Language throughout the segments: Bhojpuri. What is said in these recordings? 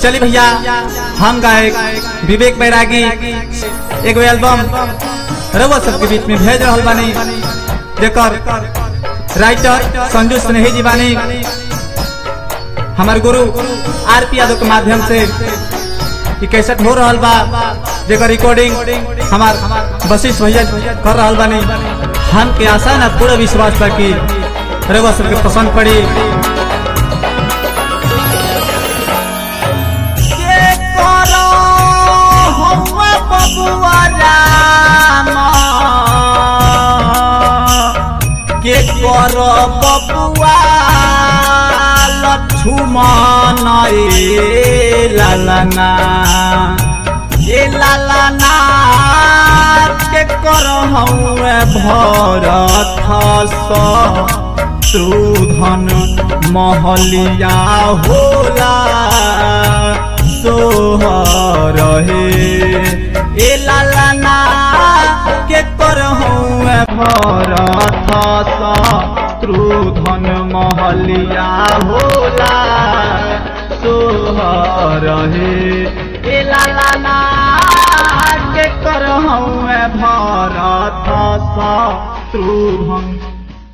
चली भैया हम गायक विवेक बैरागी एगो एल्बम रउआ सबके बीच में भेज रहल बानी जेकर राइटर संजू स्नेही जी बानी हमार गुरु आर पी यादव के माध्यम से ई कैसेट हो रहल बा जेकर रिकॉर्डिंग हमार वशिष्ठ भैया कर रहल बानी हम के आशा ना पूरा विश्वास बा कि रउआ सबके पसंद पड़ी के करो हौवा बबुआ राम के करो बबुआ लक्ष्मण ए लालना ए लालना के करो हौवे भरत स शोधन महलिया होला सोहर हे ए लालना के करहूँ भरत शत्रुधन महलिया होला सोहर हे ए लालना के करहूँ Bharat Shatrughan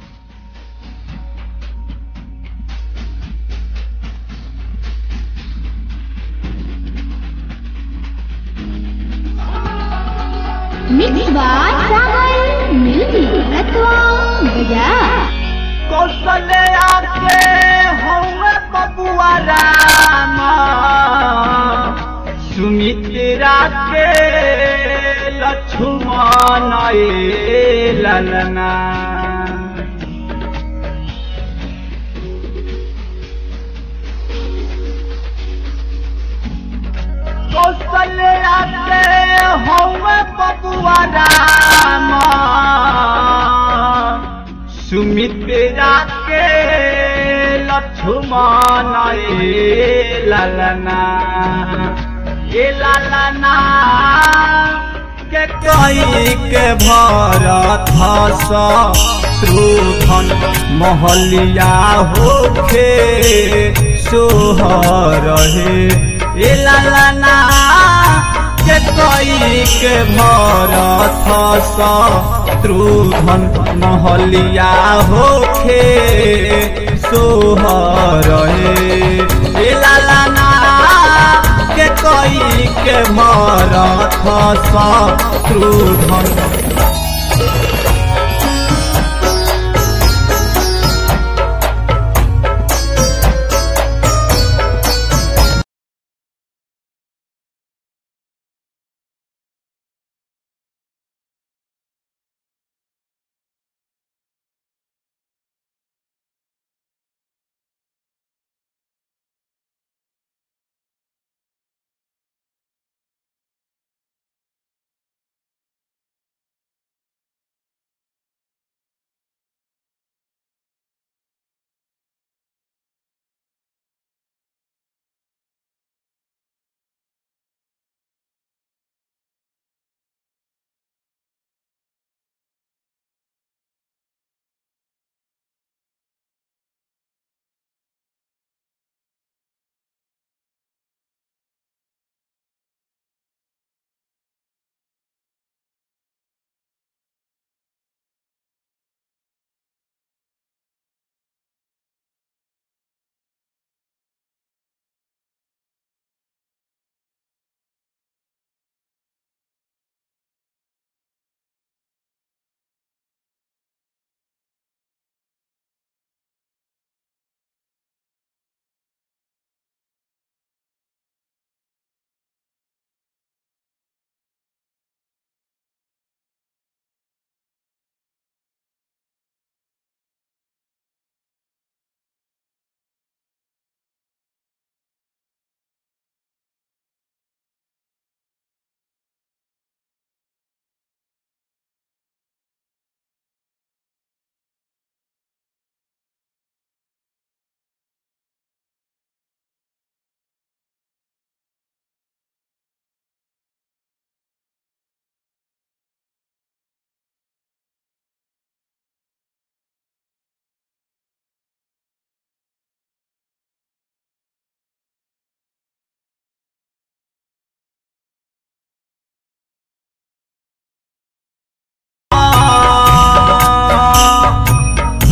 mix by Sagar music अथवा बाजार कौशल्या के हौवे बबुआ राम सुमित्रा के लक्ष्मण ए ललना कौशल्या के हौवे बबुआ राम सुमित्रा के लक्ष्मण ए ललना ए ललना के कई के भरत शत्रुघ्न महलिया होखे सोहर हे ए ललना के कई के भरत शत्रुघ्न महलिया होखे सोहर हे ए लालना के कई के भरत शत्रुघ्न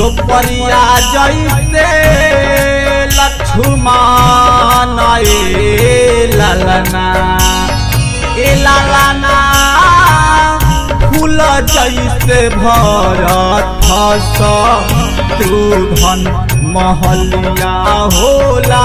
द्रौपदिया जैसे लक्ष्मण ए ललना ए ललना फूल जैसे भरत शत्रुघ्न महलिया होला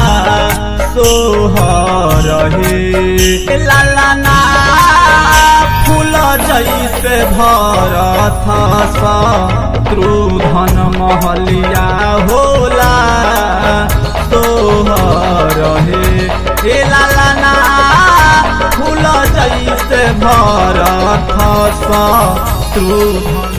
सोहर हे ललना फूल जैसे भरत शत्रुघ्न महलिया होला सोहर हे हे ललना फूल जैसे भरत शत्रुघ्न